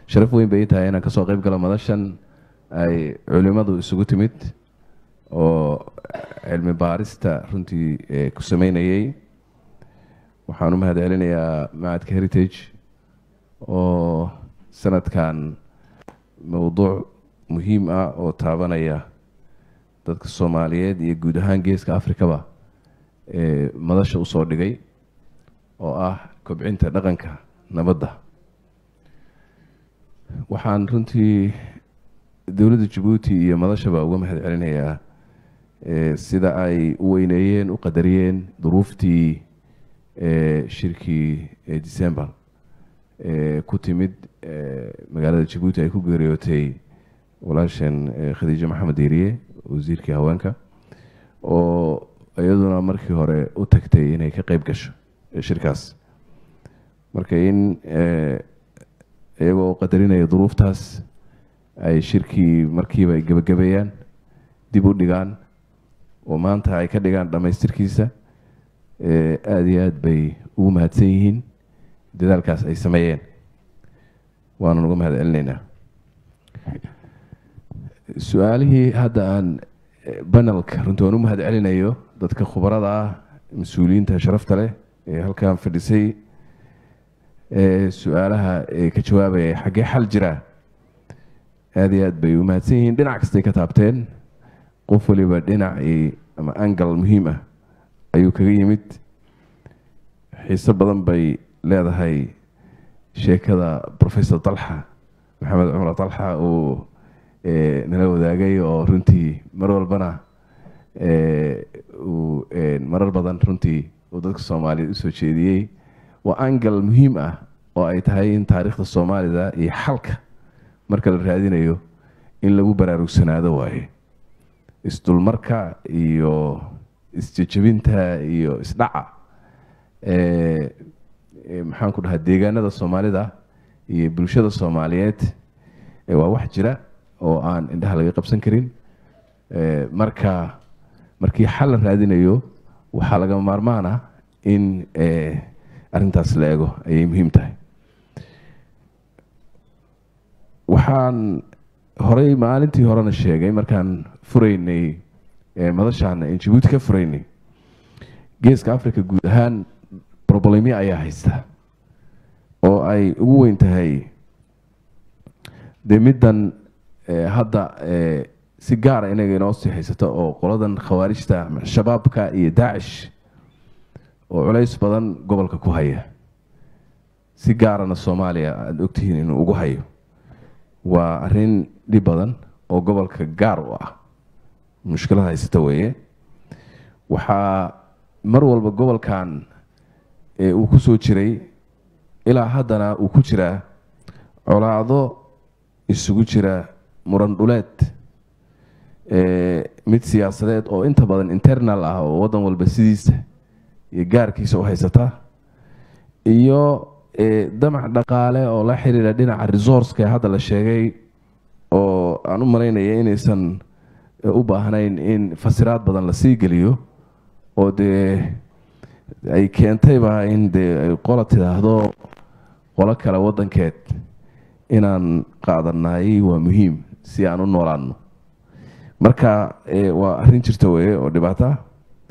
sharaf weyn bay ii tahay inaan kasoo qayb galo madashan ay culimmadu isugu timid oo cilmi baarista runtii eh, ku sameynayay waxaan u mahad celinayaa macadka heritage oo sanadkan mowduuc muhiim ah oo taabanaya dadka soomaaliyeed iyo guud ahaan geeska afrikaba ee madasha usoo dhigay oo ah kobcinta dhaqanka nabadda waxaan runtii dowladda jabuuti iyo madashaba uga mahad celinayaa eh, sida ay u weyneeyeen u qadariyeen duruuftii eh, shirkii eh, december ee ku timid eh, magaalada jabuuti ay ku geeriyootay walaashan eh, khadiijo maxamed diiriye wasiirkii haweenka oo iyaduna markii hore u tagtay inay ka qeyb gasho eh, shirkaas marka in eh, iyagoo qadarinaya duruuftaas ay shirkii markiiba ay gebagabeeyaan dib u dhigaan oo maanta ay ka dhigaan dhammaystirkiisa eh, aada iyo aada bay ugu mahadsan yihiin dadaalkaas ay sameeyeen waanan uga mahad celinaynaa su-aalihii hadda aan eh, banelka runtii waan u mahad celinayo dadka khubarada ah mas-uuliyiinta sharafta leh ee halkan fadhisay ee su-aalaha ee ka jawaabaya xaggee xal jira aada iyo aad bay u mahadsan yihiin dhinac kastay ka taabteen qof waliba dhinacii ama angal muhiim ah ayuu kaga yimid xiise badan bay leedahay sheekada professor dalxa maxamed cumar dalxa uu eh, nala wadaagay oo runtii mar walbana eh, uu eh, marar badan runtii uu dadka soomaaliyeed usoo jeediyey waa angal muhiim ah oo ay tahay in taariikhda soomaalida iyo xalka marka la raadinayo in lagu baraarugsanaado waaye isdulmarka iyo isjejebinta iyo isdhaca eh, eh, maxaan ku dhahaa deegaanada soomaalida iyo bulshada soomaaliyeed eh, waa wax jira oo aan indhaha laga qabsan karin Eh, marka markii xal la raadinayo waxaa laga maarmaan ah in eh, arrintaas la eego ayay muhiim tahay waxaan horey maalintii horena sheegay markaan furaynay eh, madashaan in jabuuti ka furaynay geeska africa guud ahaan problemyo ayaa haysta oo ay ugu weyn tahay dee middan eh, hadda eh, si gaara inaga inoo sii haysato oo qoladan khawaarijta ama shabaabka iyo daacish oo culays badan gobolka ku haya si gaarana soomaaliya aada ogtihiin inuu ugu hayo waa arrin dhib badan oo gobolka gaar u ah mushkilad haysata weeye waxaa mar walba gobolkan ee uu ku soo jiray ilaa haddana uu ku jiraa colaado isugu jira muran dhuleed ee mid siyaasadeed oo inta badan internal ah oo waddan walba sidiisa iyo gaarkiisa u haysata iyo ee, damac dhaqaale oo la xiriira dhinaca resourceka ee hadda la sheegay oo aan u malaynaya inaysan eh, u baahnayn in fasiraad badan la sii geliyo oo dee ay keentayba in dee ay qola tidhaahdo qolo kale waddankeed inaan qaadanay waa muhiim si aan u noolaano marka eh, waa arrin jirta weye oo dhibaato ah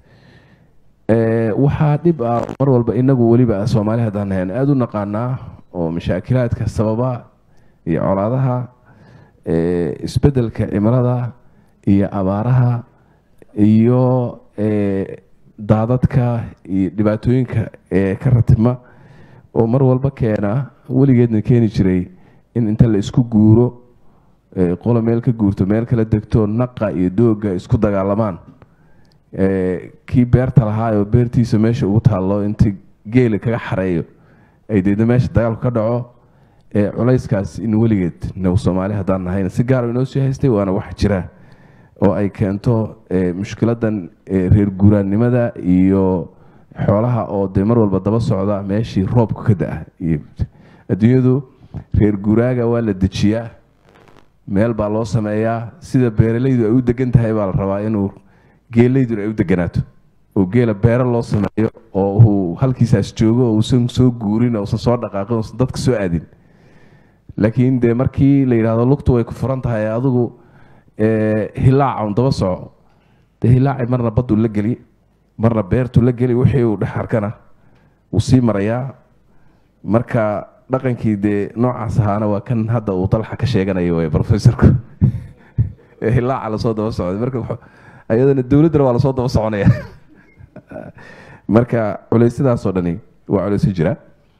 Eh, waxaa dhib ah mar walba inagu weliba soomaali haddaan nahayn aada u naqaanaa oo mashaakilaadka sababa iyo colaadaha eh, isbeddelka cimilada iyo abaaraha iyo eh, daadadka iyo dhibaatooyinka ee ka ratima oo mar walba keena weligeedna keeni jiray in inta la isku guuro eh, qolo meel ka guurto meel kala degto naqa iyo dooga isku dagaalamaan Eh, kii beerta lahaa oo beertiisa meesha ugu taallo inta geela kaga xareeyo ay deedna meesha dagaalku ka dhaco ee culayskaas in weligeed now soomaali haddaan nahayna si gaara inoo sii haystay waana wax jira oo ay keento eh, mushkiladan eh, reer guuraannimada iyo xoolaha oo dee mar walba daba socda meeshii roobku ka da-a iyo adduunyadu reer guuraaga waa la dejiyaa meel baa loo sameeyaa sida beeralaydu ay u degan tahay baa la rabaa inuu geelayduna ay u deganaato oo geela beero loo sameeyo oo uu halkiisaas joogo oo uusan soo guurin oo uusan soo dhaqaaqin uusan dadka soo aadin laakiin dee markii la yidhaahdo lugtu way ku furan tahay adigu hilaaca un daba soco dee hilaaci marna baddu la geli marna beertu la geli wixii uu dhex arkana wuu sii marayaa marka dhaqankii dee noocaas ahaana waa kan hadda uu dalxa ka sheeganayo way professorku ee hilaaca lasoo daba socday marka ayadana dowladdana waa lasoo daba soconaya marka culeysyadaasoo dhani waa culeysyo jira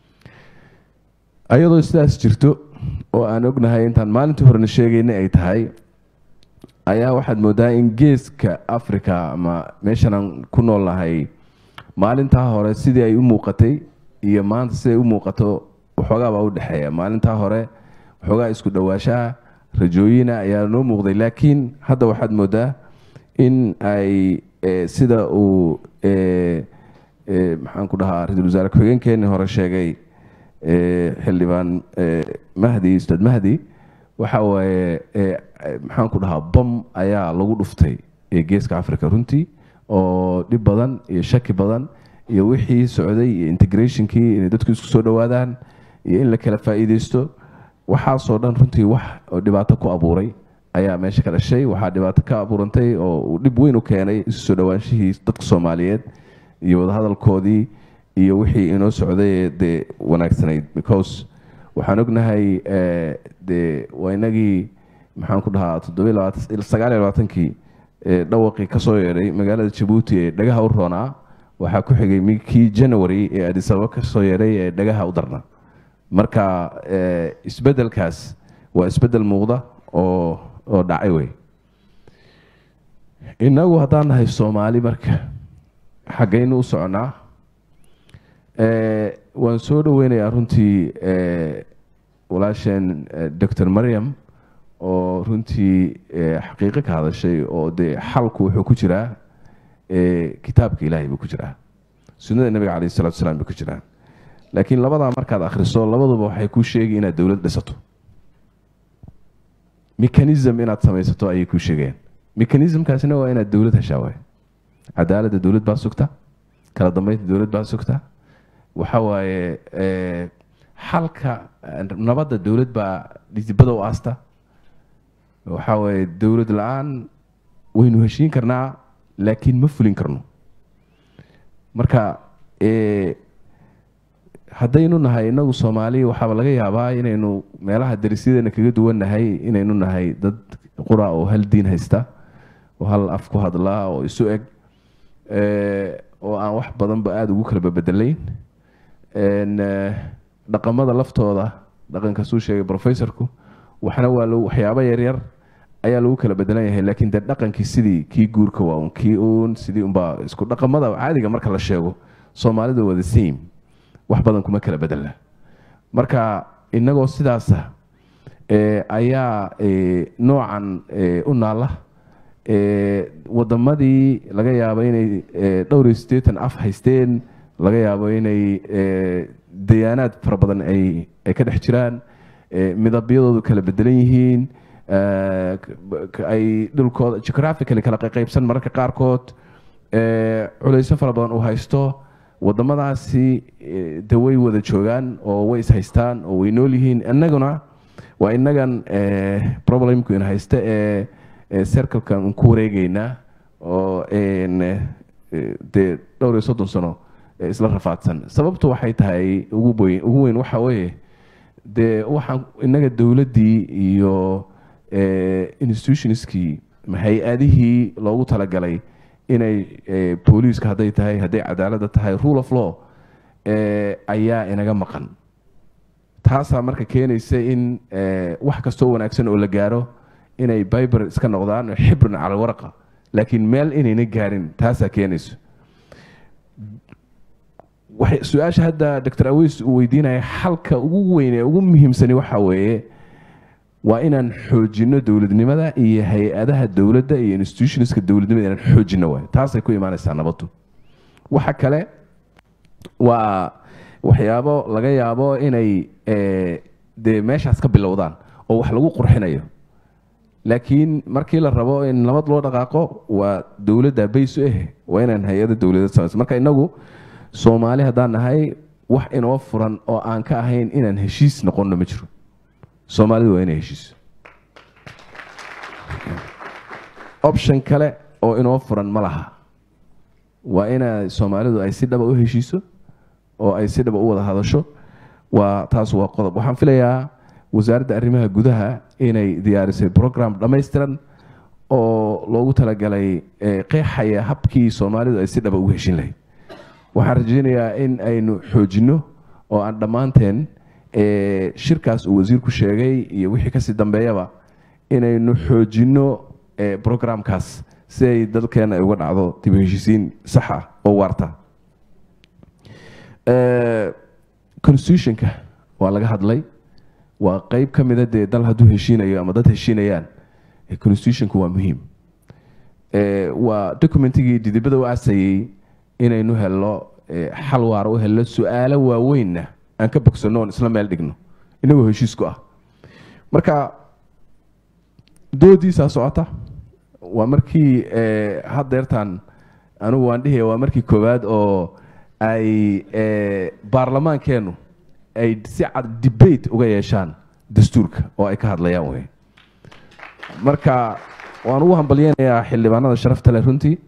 ayadoo sidaas jirto oo aan ognahay intaan maalintii horena sheegayna ay tahay ayaa waxaad moodaa in geeska africa ama meeshanaan ku nool nahay maalintaa hore sidii ay u muuqatay iyo maanta siday u muuqato waxoogaa baa u dhexeeya maalintaa hore waxoogaa isku dhawaashaha rajooyina ayaa noo muuqday laakiin hadda waxaad moodaa in ay sida uu maxaan ku dhahaa ra-iisul wasaare ku-xigeenkeenii hore sheegay xildhibaan mahdi ustaad mahdi waxa waaye maxaan ku dhahaa bom ayaa lagu dhuftay ee geeska africa runtii oo dhib badan iyo shaki badan iyo wixii socday iyo integrationkii inay dadku isku soo dhowaadaan iyo in la kala faa'iideysto waxaasoo dhan runtii wax oo dhibaato ku abuuray ayaa meesha ka dhashay waxaa dhibaato ka abuurantay oo uu dhib weyn u keenay isu soo dhowaanshihii dadka soomaaliyeed iyo wadahadalkoodii iyo wixii inoo socday dee wanaagsanayd because waxaan ognahay dee waa inagii maxaan ku dhahaa toddobasagaal iyo labaatankii dhawaqii kasoo yeedhay magaalada jabuuti ee dhagaha u roonaa waxaa ku xigay kii january ee adisababa kasoo yeedhay ee dhagaha u darna marka isbedelkaas waa isbedel muuqda oo oo dhacay wey inagu haddaan nahay soomaali marka xaggaynu u soconaa waan soo dhaweynayaa runtii walaasheen docor maryam oo runtii xaqiiqo ka hadashay oo dee xalku wuxuu ku jiraa kitaabka ilaahay buu ku jiraa sunnada nebiga calayh salatu salaam bay ku jiraan laakiin labadaa markaad akhriso labaduba waxay kuu sheegi inaad dowlad dhisato mechanism inaad samaysato ayay kuu sheegayaan mechanismkaasina waa inaad dowlad heshaa waay cadaaladda dowlad baa sugta kala dambeynta dowlad baa sugta waxa waaye xalka nabadda dowlad baa dhidibada u aasta waxa waaye dowlad la-aan waynu heshiin karnaa laakiin ma fulin karno marka haddaynu nahay inagu soomaaliya waxaaba laga yaabaa inaynu meelaha darisyadeena kaga duwan nahay inaynu nahay dad qura oo hal diin haysta oo hal af ku hadlaa oo isu eg oo aan wax badanba aada ugu kala babedelayn dhaqamada laftooda dhaqankaasuu sheegay professorku waxna waa waxyaabo yaryar ayaa lagu kala bedelan yahay laakiin dee dhaqankii sidii kii guurka waa un kii uun sidii unbaa isku dhaqamada caadiga marka la sheego soomaalida waa the same wax badan kuma kala bedelna marka inagoo sidaasa ayaa noocan u naala wadamadii laga yaabo inay dhowr iyo siddeetan af haysteen laga yaabo inay dayaanaad fara badan ay ka dhex jiraan midabyadoodu kala bedelan yihiin ay dhulkooda geographically kala qaybsan mararka qaarkood culeysyo fara badan uu haysto wadamadaasi de way wada joogaan oo way is haystaan oo way nool yihiin inaguna waa inagan problemku in haysta ee circlekan ku wareegeynaa oo dee dhowr iyo soddon sano isla rafaadsan sababtu waxay tahay ugu weyn ugu weyn waxa weeye dee waxaan inaga dowladdii iyo institutionskii hay-adihii loogu talagalay inay booliiska hadday tahay hadday cadaaladda tahay rule of law ayaa inaga maqan taasaa marka keenaysa in wax kastoo wanaagsan oo la gaaro inay biber iska noqdaan xibrin cala waraqa laakiin meel inayna gaarin taasaa keenayso su-aasha hadda docor aweys uu weydiinaya xalka ugu weyn ee ugu muhiimsani waxa weeye waa inaan xoojino dowladnimada iyo hay-adaha dowladda iyo institutionska dowladnimada inaan xoojino waay taasay ku imaanaysaa nabaddu waxa kale waa waxyaabo laga yaabo inay dee meeshaas ka bilowdaan oo wax lagu qurxinayo laakiin markii la rabo in nabad loo dhaqaaqo waa dowladda baysu ah waa inaan hay-ada dowladad samayso marka inagu soomaali haddaan nahay wax inoo furan oo aan ka ahayn inaan heshiis noqonno ma jiro soomaalidu waa inay heshiiso option kale oo inoo furan ma laha waa ina soomaalidu ay si dhaba u heshiiso oo ay si dhaba u wada hadasho waa taas waa qodob waxaan filayaa wasaaradda arrimaha gudaha inay diyaarisay program dhammaystiran oo loogu talagalay qeexaya habkii soomaalidu ay si dhaba ugu heshin lahayd waxaan rajeynayaa in aynu xoojinno oo aan dhammaanteen shirkaas uu wasiirku sheegay iyo wixii kasii dambeeyaba inaynu xoojinno programkaas si ay dalkeena ay uga dhacdo dib u heshiisiin sax ah oo waarta constitutionka waa laga hadlay waa qeyb ka mida dee dal hadduu heshiinayo ama dad heshiinayaan constitutionku waa muhiim waa documentigii didibada u aasayey inaynu helno xal waara u helno su-aalo waaweynna aan ka bogsanno oon isla meel dhigno inagoo heshiisku ah marka doodiisaa socota waa markii haddeertaan anigu waan dhihaya waa markii koowaad oo ay baarlamaankeennu ay si cad debate uga yeeshaan dastuurka oo ay ka hadlayaan wey marka waan ugu hambalyeynayaa xildhibaanada sharafta leh runtii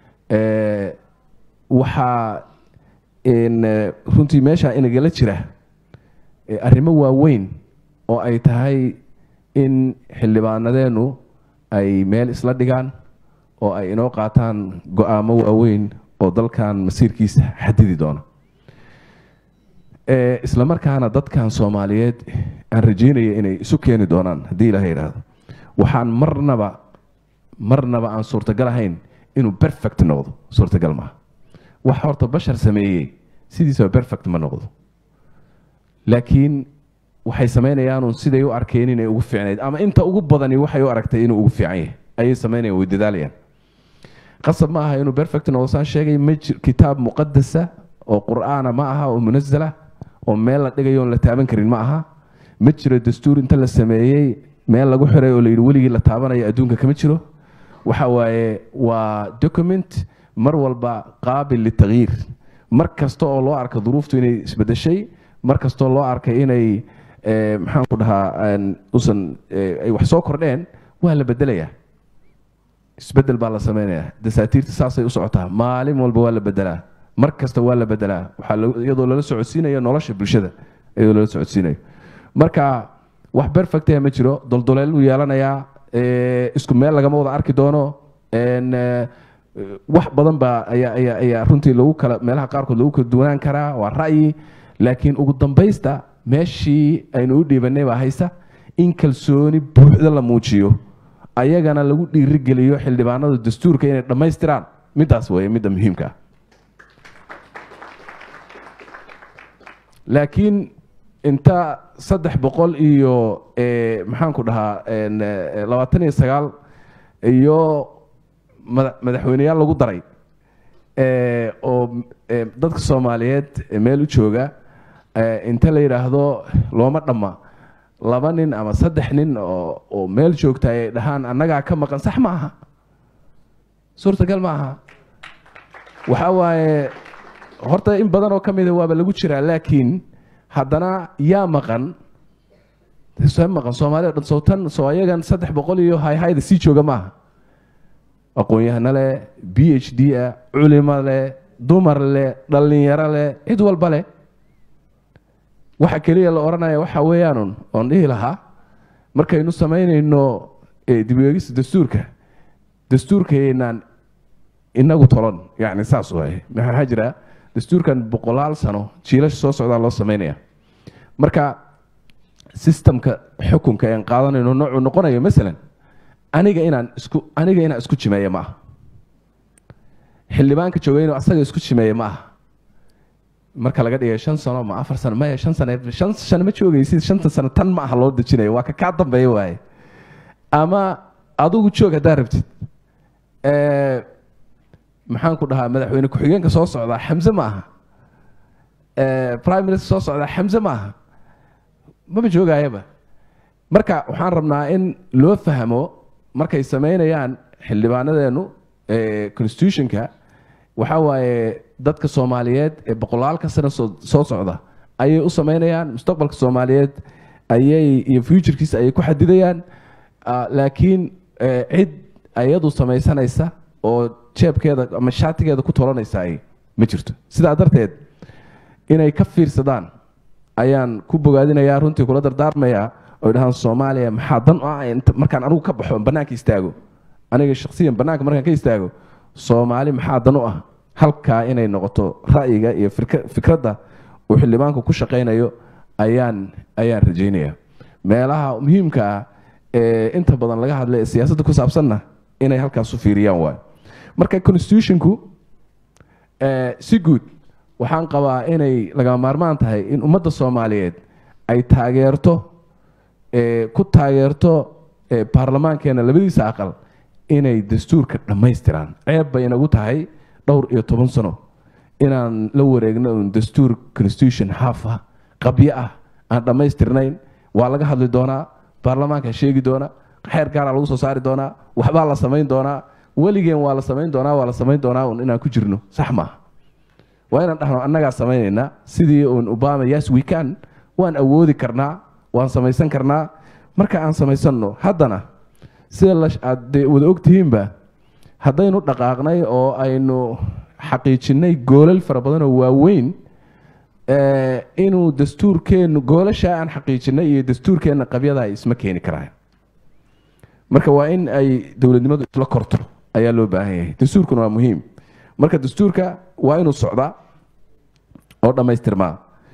waxaa runtii meesha inagala jira arrimo waaweyn oo ay tahay in xildhibaanadeennu ay meel isla dhigaan oo ay inoo qaataan go-aamo waaweyn oo dalkan masiirkiisa xadidi doona isla markaana dadkan soomaaliyeed aan rajeynaya inay isu keeni doonaan haddii ilaha yidhaahdo waxaan marnaba marnaba aan suurtagal ahayn inuu perfect noqdo suurtagal maaha wax horta bashar sameeyey sidiisaba perfect ma noqdo laakiin waxay samaynayaanun siday u arkeen inay ugu fiicnayd ama inta ugu badani waxay u aragtay inuu ugu fiican yahay ayay samaynayan way dadaalayaan qasab ma aha inuu perfect noqdo saan sheegay ma jir kitaab muqadasa oo qur'aana ma aha oo munazala oo meel la dhigayo oon la taaban karin ma aha ma jiro dastuur inta la sameeyey meel lagu xiray oo la yidhi weligii la taabanayo adduunka kama jiro waxa waaye waa document mar walba qaabil litagyiir mar kasta oo loo arka duruuftu inay isbedeshay mar kastoo loo arkay inay maxaan ku dhahaa usan ay wax soo kordheen waa la bedelayaa isbedel baa la samaynayaa dasaatiirta saasay u socotaa maalin walba waa la bedelaa mar kasta waa la bedelaa waxaa iyadoo lala socodsiinayo nolosha bulshada iyadoo lala socodsiinayo marka wax perfectah ma jiro doldoleel uu yeelanayaa isku meel lagama wada arki doono wax badan baa ayaa ayaa ayaa runtii lagu kala meelaha qaarkood lagu kala duwanaan karaa waa ra'yi laakiin ugu dambaysta meeshii aynu u dhiibanay baa haysa in kalsooni buuxda la muujiyo ayagana lagu dhiirigeliyo xildhibaanada dastuurka inay dhammaystiraan midaas weeye midda muhiimka ah laakiin inta saddex boqol iyo maxaanku dhahaa labaatan iyo sagaal iyo madaxweyneyaal lagu daray oo dadka soomaaliyeed meel u jooga inta la yidhaahdo looma dhamma laba nin ama saddex nin oo meel joogta ay dhahaan annagaa ka maqan sax ma aha suurtagal ma aha waxa waaye horta in badan oo ka mida waaba lagu jiraa laakiin haddana yaa maqan maqan soomaalida dhan sowtan soo ayagan saddex boqol iyo hayhayda sii jooga maaha aqoon-yahano leh b h d ah culimo leh dumar leh dhallinyaro leh cid walba leh waxa keliya la odhanaya waxa weeyaanun oon dhihi lahaa markaynu samaynayno dib eegista dastuurka dastuurkaynaan inagu tolon yani saas waaye maxaa jira dastuurkan boqolaal sano jiilasha soo socdaa loo samaynaya marka sistamka xukunka aan qaadanayno noocuu noqonayo masalan aniga inaan isku aniga inaan isku jimeeya ma aha xildhibaanka jooga inuu asaga isku jimeeya ma aha marka laga dhigay shan sano ma afar sano maya shan sano shan sano ma joogaysid shanta sano tan ma aha loo dejinayo waa ka kaa dambeeya waaye ama adigu joog haddaa rabtid maxaan ku dhahaa madaxweyne ku-xigeenka soo socdaa xamse ma aha prime minister soo socdaa xamse ma aha maba joogayaba marka waxaan rabnaa in loo fahmo markay samaynayaan xildhibaanadeenu constitutionka waxa waaye dadka soomaaliyeed ee boqolaalka sano soo socda ayay u samaynayaan mustaqbalka soomaaliyeed ayay iyo futurekiisa ayay ku xadidayaan laakiin cid ayadu samaysanaysa oo jeebkeeda ama shaatigeeda ku tolanaysa ay ma jirto sidaa darteed inay ka fiirsadaan ayaan ku bogaadinayaa runtii kula dardaarmayaa oy dhahaan soomaaliya maxaa dan u ah markaan anigu ka baxo bannaanka istaago aniga shakhsiyan bannaanka markaan ka istaago soomaali maxaa dan u ah halkaa inay noqoto ra'yiga iyo fikradda uu xildhibaanku ku shaqaynayo ayaan ayaan rajaynaya meelaha muhiimka ah ee inta badan laga hadlay ee siyaasadda ku saabsanna inay halkaas u fiiriyaan waayo marka constitutionku si guud waxaan qabaa inay laga maarmaan tahay in ummadda soomaaliyeed ay taageerto ku taageerto baarlamaankeena labadiisa aqal inay dastuurka dhammaystiraan ceeb bay inagu tahay dhowr iyo toban sano inaan la wareegno un dastuur constitution half ah qabyo ah aan dhammaystirnayn waa laga hadli doonaa baarlamaanka sheegi doona xeer gaaraa lagu soo saari doonaa waxbaa la samayn doonaa weligeen waa la samayn doonaa waa la samayn doonaa un inaan ku jirno sax maaha waa inaan dhahno annagaa samaynaynaa sidii uun obama yes we can waan awoodi karnaa waan samaysan karnaa marka aan samaysanno haddana sida aad wada ogtihiinba haddaynu dhaqaaqnay oo aynu xaqiijinnay goolal fara badan oo waaweyn inuu dastuurkeennu goolashaa aan xaqiijinay iyo dastuurkeenna qabyada ay isma keeni karaan marka waa in ay dowladnimadu isla korto ayaa loo baahan yahay dastuurkuna waa muhiim marka dastuurka waa inuu socdaa oo dhammaystirmaa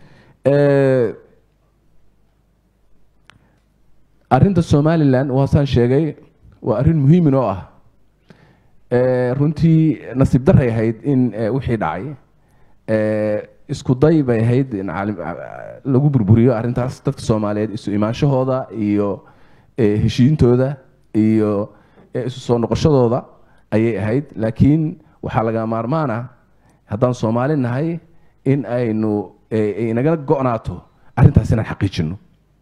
arinta somalilan waasaan sheegay waa arrin muhiimin oo ah runtii nasiib daray ahayd in wixii dhacay isku day bay ahayd in lagu burburiyo arrintaas dadka soomaaliyeed isu imaanshahooda iyo heshiintooda iyo isu soo noqoshadooda ayay ahayd laakiin waxaa laga maarmaan ah haddaan soomaali nahay in aynu inaga go-naato arrintaas inaan xaqiijino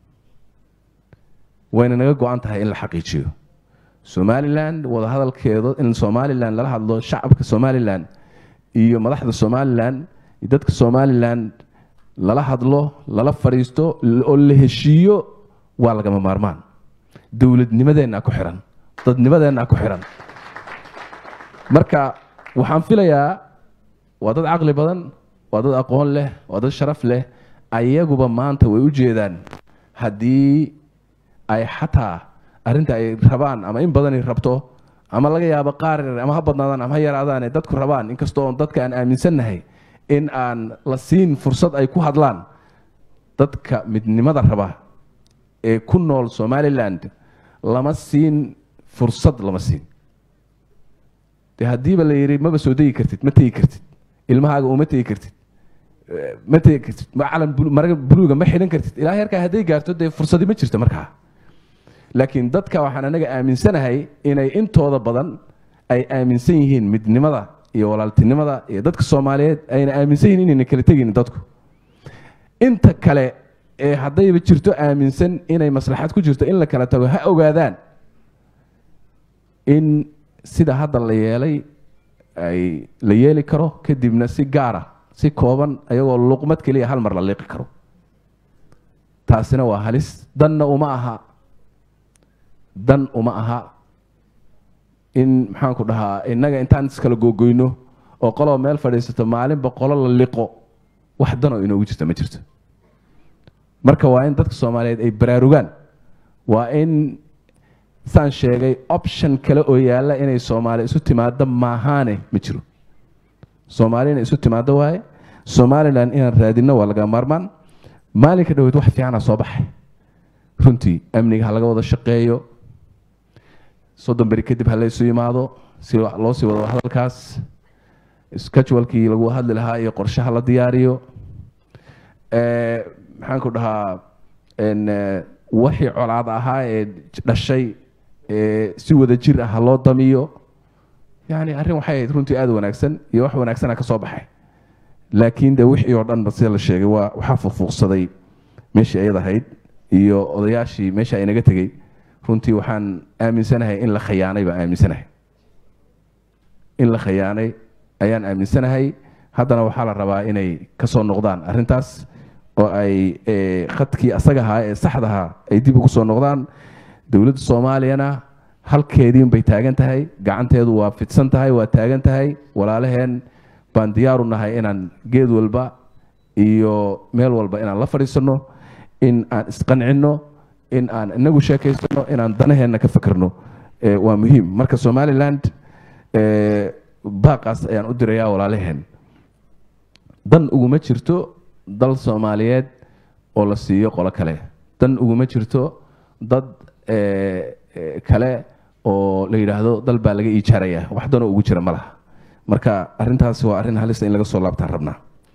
wayna naga go-an tahay in la xaqiijiyo somalilan wadahadalkeedo in somalilan lala hadlo shacabka somalilan iyo madaxda somalilan iyo dadka somalilan lala hadlo lala fadhiisto oo la heshiiyo waa lagama maarmaan dowladnimadeenna ku xiran dadnimadeenna ku xiran marka waxaan filayaa waa dad caqli badan waa dad aqoon leh waa dad sharaf leh ayaguba maanta way u jeedaan haddii ay xataa arrinta ay rabaan ama in badanay rabto ama laga yaabo qaar ama ha badnaadaan ama ha yaraadaane dadku rabaan inkastoo dadka aan aaminsannahay in aan la siin fursad ay ku hadlaan dadka midnimada raba ee ku nool somaliland lama siin fursad lama siin de haddiiba la yidhi maba soo degi kartid ma tegi kartid ilmahaaga uma tegi kartid ma tegi kartid calan maraga buluuga ma xidhan kartid ilaa heerkaa hadday gaarto dee fursadi ma jirto markaa laakiin dadka waxaan anaga aaminsanahay inay intooda badan ay aaminsan yihiin midnimada iyo walaaltinimada iyo dadka soomaaliyeed ayna aaminsan yihiin inayna kala tegin dadku inta kale ee haddayba jirto aaminsan inay maslaxad ku jirto in la kala tago ha ogaadaan in sida hadda la yeelay ay la yeeli karo kadibna si gaara si kooban ayagoo luqmad keliya hal mar la liiqi karo taasina waa halis danna uma aha dan uma aha in maxaanku dhahaa innaga intaan iskala googoyno oo qoloo meel fadhiisato maalinba qolo la liqo wax danoo inoogu jirta ma jirto marka waa in dadka soomaaliyeed ay baraarugaan waa in saan sheegay option kale oo yaalla inay soomaali isu timaado maahaane ma jiro soomaali inay isu timaado waaye somalilan inaan raadinno waa laga maarmaan maalinka dhaweyd wax fiicana soo baxay runtii amniga ha laga wada shaqeeyo soddon beri kadib ha laysu yimaado si loo sii wado hadalkaas schedulekii lagu hadli lahaa iyo qorshaha la diyaariyo maxaan ku dhahaa wixii colaad ahaa ee dhashay si wada jir ah ha loo damiyo yani arrin waxay ahayd runtii aada wanaagsan iyo wax wanaagsana ka soo baxay laakiin de wixii oo dhanba sida la sheegay waa waxaa fuuqfuuqsaday meeshii ayad ahayd iyo odayaashii meesha ay naga tegey runtii waxaan aaminsanahay in la khayaanay baan aaminsanahay in la khayaanay ayaan aaminsanahay haddana waxaa la rabaa inay ka soo noqdaan arrintaas oo ay eh, khadkii asaga ahaa ee saxdahaa ay dib ugu soo noqdaan dowladda soomaaliyana halkeediin bay taagan tahay gacanteedu waa fidsan tahay waa taagan tahay walaalaheen baan diyaaru nahay inaan geed walba iyo meel walba inaan la fadhiisano in aan isqancinno in aan inagu sheekaysano inaan danaheenna ka fakerno Eh, waa muhiim marka somaliland eh, baaqaas ayaan u dirayaa walaalaheen dan uguma jirto dal soomaaliyeed oo la siiyo qolo kale dan uguma jirto dad eh, eh, kale oo la yidhaahdo dal baa laga iijaaraya wax danoo ugu jira ma laha marka arrintaasi waa arrin halista in laga soo laabtaan rabnaa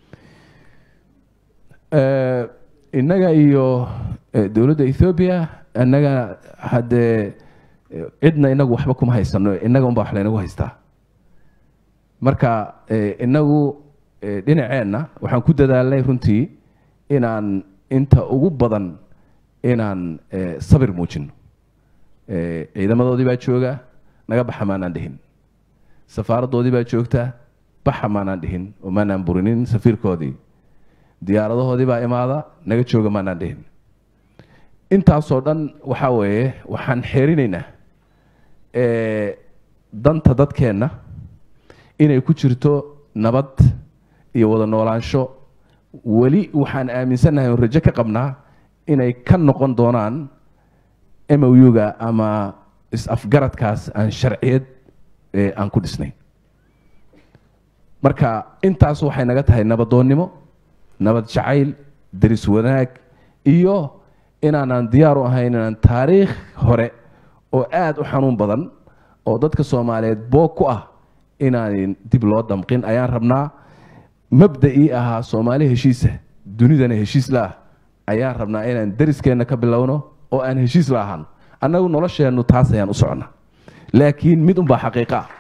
Eh, innaga iyo eh, dowladda ethoobia innaga haddee eh, cidna inagu waxba kuma haysano innaga unbaa wax laynagu haystaa marka eh, inagu eh, dhinaceenna waxaan ku dadaalnay runtii inaan inta ugu badan inaan eh, sabir muujino Eh, ciidamadoodii baa jooga naga baxa maanaan dhihin safaaradoodii baa joogta baxa maanaan dhihin oo maanaan burinin safiirkoodii diyaaradahoodii baa imaada naga jooga maanaan dhihin intaasoo dhan waxaa weeye waxaan xeerinaynaa eh, danta dadkeenna inay ku jirto nabad iyo wada noolaansho weli waxaan aaminsannahay oon rajo ka qabnaa inay ka noqon doonaan mouga ama is-afgaradkaas aan sharciyad eh, aan ku dhisnayn marka intaas waxay naga tahay nabadoonnimo nabad jacayl deris wanaag iyo inaanaan diyaar u ahayn inaan taariikh hore oo aada u xanuun badan oo dadka soomaaliyeed boog ku ah inaan dib loo damqin ayaan rabnaa mabda'ii ahaa soomaali heshiisa dunidana heshiis la ah ayaan rabnaa inaan deriskeenna ka bilowno oo aan heshiis la ahaan annagu nolosheennu taas ayaan u soconnaa laakiin mid unbaa xaqiiqo ah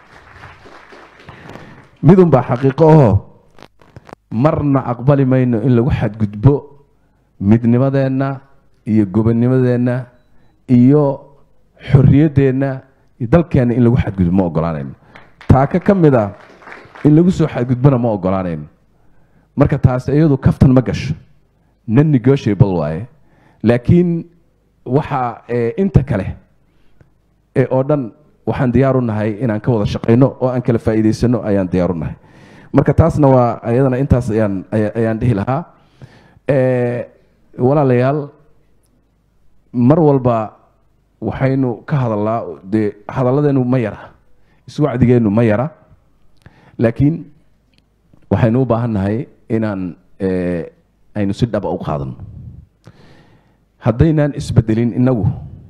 mid unbaa xaqiiqo ahoo marna aqbali mayno in lagu xadgudbo midnimadeenna iyo gobonnimadeenna iyo xorriyaddeenna iyo dalkeenna in lagu xadgudbo ma ogolaanayno taaka ka mid ah in lagu soo xadgudbona ma ogolaanayno marka taasi iyadu kaftan ma gasho non negotiable waaye laakiin waxaa eh, inta kale ee oo dhan waxaan diyaar u nahay inaan ka wada shaqayno oo aan kala faa'iidaysano ayaan diyaar u nahay marka taasna waa ayadana intaas ayaan aya- ayaan dhihi lahaa Eh, walaalayaal mar walba waxaynu ka hadalnaa dee hadalladeenu ma yara iswacdigeennu ma yara laakiin waxaynu u baahan nahay inaan eh, aynu si dhaba u qaadano haddaynaan isbedelin inagu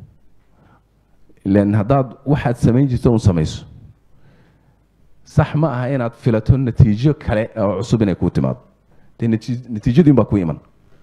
ilan haddaad waxaad samayn jirto un samayso sax ma aha inaad filato natiijo kale oo cusub inay kuu timaado dee nati- natiijadiin baa ku iman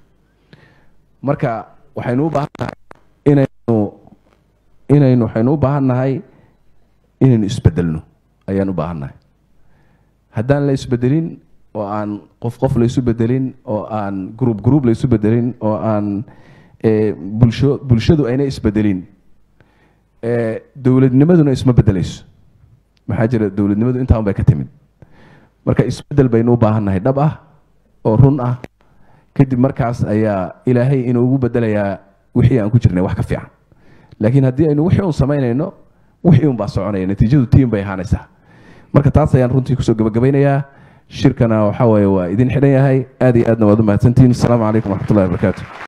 marka waxaynu u baahan nahay inaynu inaynu waxaynu u baahan nahay inaynu isbedelno ayaan u baahan nahay haddaan la isbedelin oo aan qof qof la isu bedelin oo aan group group la isu bedelin oo aan eh, bulsho bulshadu ayna isbedelin eh, dowladnimaduna isma bedelayso maxaa jira dowladnimadu intaan bay ka timid marka isbedel baynu u baahan nahay dhab ah oo run ah kadib markaas ayaa ilaahay inuu ugu bedelayaa wixii aan ku jirnay wax ka fiican laakiin haddii aynu wixii un samaynayno wixii un baa soconaya natiijadu tiim bay ahaanaysaa marka taas ayaan runtii kusoo gabagabaynayaa shirkana waxaa waaye waa idin xidhan yahay aad iyo aadna waad u mahadsantihiin asalaamu calaykum waraxmatullahi wabarakaatu